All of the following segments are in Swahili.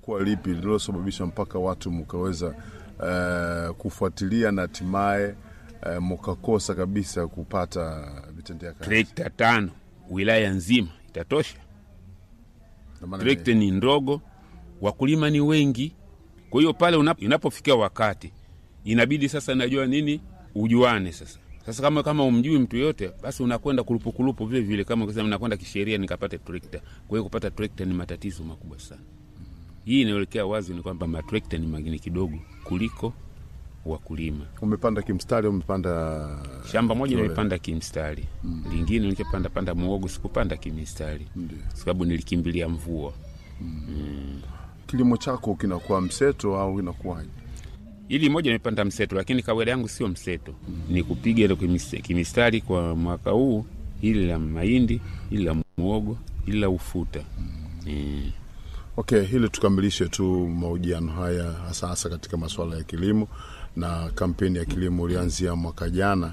lilikuwa lipi lililosababisha mpaka watu mkaweza uh, kufuatilia na hatimaye uh, mkakosa kabisa kupata vitendea kazi? trekta tano wilaya nzima itatosha? Na maana Trekta ni ndogo, wakulima ni wengi. Kwa hiyo pale unap- inapofikia wakati inabidi sasa, najua nini, ujuane sasa. Sasa kama kama umjui mtu yote, basi unakwenda kulupukulupu vile vile, kama kusema nakwenda kisheria nikapate trekta. Kwa hiyo kupata trekta ni matatizo makubwa sana. Hii inaelekea wazi ni kwamba matrekta ni magini kidogo kuliko wakulima. umepanda kimstari au umepanda Shamba moja Tole. nimepanda kimstari, lingine nilichopanda panda muogo sikupanda kimistari, Ndio. sababu nilikimbilia mvua. kilimo chako kinakuwa mseto au inakuwaje? Ili moja nimepanda mseto, lakini kawaida yangu sio mseto, ni kupiga ile kimis- kimistari kwa mwaka huu, ili la mahindi, ili la muogo, ili la ufuta mm. Okay, hili tukamilishe tu mahojiano haya hasa hasa katika masuala ya kilimo na kampeni ya kilimo ulianzia mwaka jana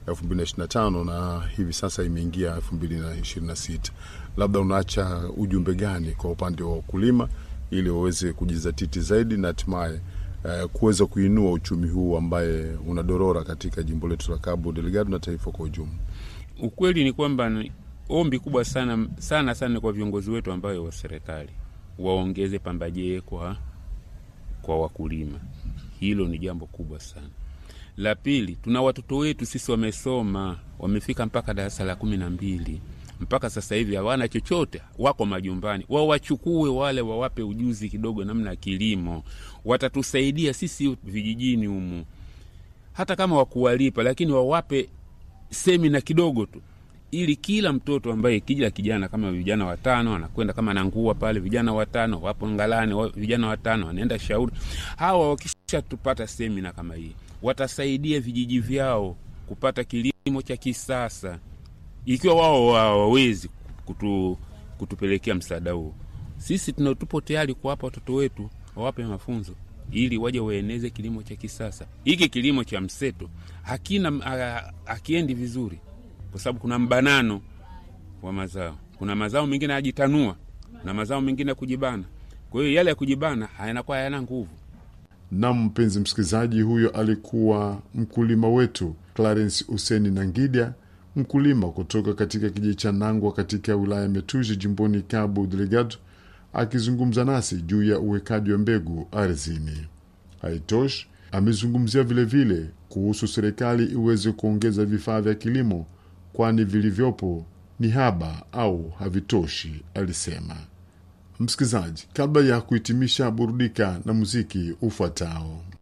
2025 na hivi sasa imeingia 2026. Labda unaacha ujumbe gani kwa upande wa wakulima ili waweze kujizatiti zaidi na hatimaye eh, kuweza kuinua uchumi huu ambaye unadorora katika jimbo letu la Cabo Delgado na taifa kwa ujumla? Ukweli ni kwamba ni ombi kubwa sana sana sana kwa viongozi wetu ambayo wa serikali waongeze pambajee kwa, kwa wakulima. Hilo ni jambo kubwa sana. La pili, tuna watoto wetu sisi wamesoma, wamefika mpaka darasa la kumi na mbili mpaka sasa hivi hawana chochote, wako majumbani. Wawachukue wale, wawape ujuzi kidogo namna ya kilimo, watatusaidia sisi vijijini humu, hata kama wakuwalipa, lakini wawape semina kidogo tu ili kila mtoto ambaye kila kijana kama vijana watano anakwenda kama nangua pale, vijana watano wapo Ngalani, wa- vijana watano wanaenda Shauri. Hawa wakisha tupata semina kama hii, watasaidia vijiji vyao kupata kilimo cha kisasa, ikiwa wao hawawezi kutu, kutupelekea msaada huo. Sisi tuna tupo tayari kuwapa watoto wetu, wawape mafunzo ili waje waeneze kilimo cha kisasa. Hiki kilimo cha mseto hakina ha- hakiendi vizuri kwa sababu kuna mbanano wa mazao. Kuna mazao mengine yajitanua na mazao mengine ya kujibana. Kwa hiyo yale ya kujibana yanakuwa hayana nguvu. Na mpenzi msikilizaji, huyo alikuwa mkulima wetu Clarence Useni Nangidya, mkulima kutoka katika kijiji cha Nangwa katika wilaya ya Metuzi jimboni Cabo Delgado, akizungumza nasi juu ya uwekaji wa mbegu ardhini. Haitoshi, amezungumzia vilevile kuhusu serikali iweze kuongeza vifaa vya kilimo, kwani vilivyopo ni haba au havitoshi, alisema. Msikilizaji, kabla ya kuhitimisha, burudika na muziki ufuatao.